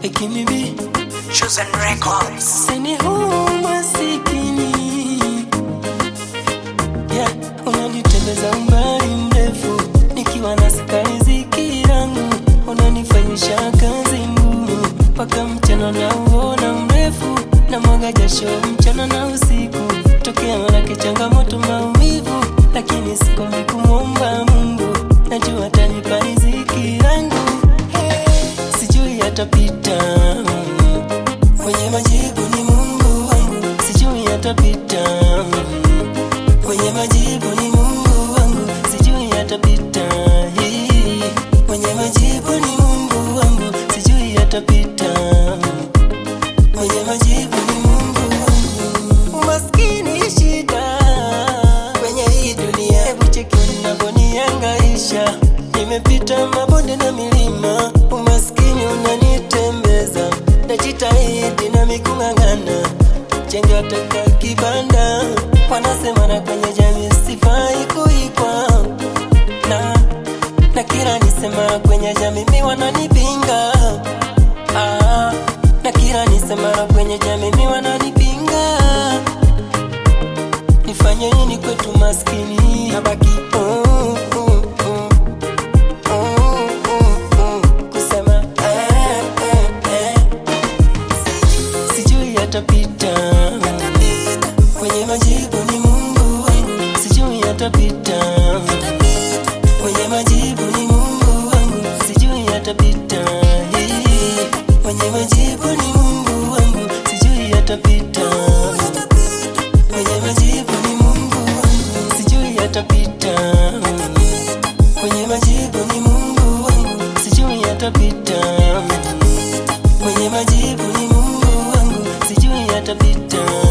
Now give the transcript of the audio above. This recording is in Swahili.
Ekimibi Chosen Records. sini huu masikini yeah, unanitembeza umbali mrefu nikiwa na riziki yangu, unanifanyisha kazi ngumu mpaka mchana na uona mrefu na mwaga jasho mchana na usiku, tokea manake changamoto maumivu, lakini sikomi kumwomba Mungu, najua atanipa riziki yangu hey, sijui atapita Mwenye majibu ni Mungu wangu, sijui atapita. Mwenye majibu ni Mungu wangu, sijui atapita. Hii. Mwenye majibu ni Mungu wangu, sijui atapita. Mwenye majibu ni Mungu wangu. Umaskini shida kwenye hii dunia, hebu cheki unavyonihangaisha. Nimepita mabonde na milima, umaskini unanitembeza, najitahidi na mikung'ang'ana, jenga taka kibanda, wanasema na kwenye jamii sifai kuikwa na na kila nisema kwenye jamii mi wananipinga ah, na kila nisema kwenye jamii mi wananipinga nifanye nini kwetu maskini nabaki mm, mm, mm, mm, mm, mm, kusema eh, eh, eh. sijui atapita kwenye majibu ni Mungu wangu, sijui atapita kwenye majibu ni Mungu wangu, sijui atapita Hii. kwenye majibu ni Mungu wangu, sijui atapita kwenye majibu ni Mungu wangu, sijui atapita kwenye majibu ni Mungu wangu, sijui atapita kwenye majibu ni Mungu wangu, sijui atapita